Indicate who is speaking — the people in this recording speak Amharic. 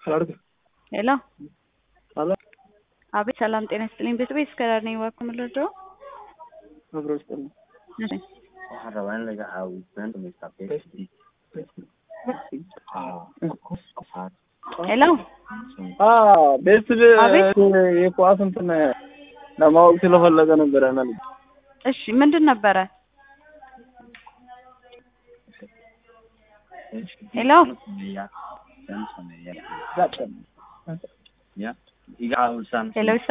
Speaker 1: ሄሎ አቤት ሰላም ጤና ይስጥልኝ ቤት ቤት እስከ ዳር ነኝ እባክዎ ምን ልርዳዎ?
Speaker 2: አብሮ ይስጥልኝ።
Speaker 1: እሺ
Speaker 3: waxaan rabaa in laga caawiyo been dhamaysta
Speaker 1: ሄሎ
Speaker 2: ቤት
Speaker 1: አቤት።
Speaker 2: የኳስ እንትን ለማወቅ ስለፈለገ ነበረ ና
Speaker 1: እሺ ምንድን ነበረ? ሄሎ
Speaker 3: iga caawisan
Speaker 1: ሄሎ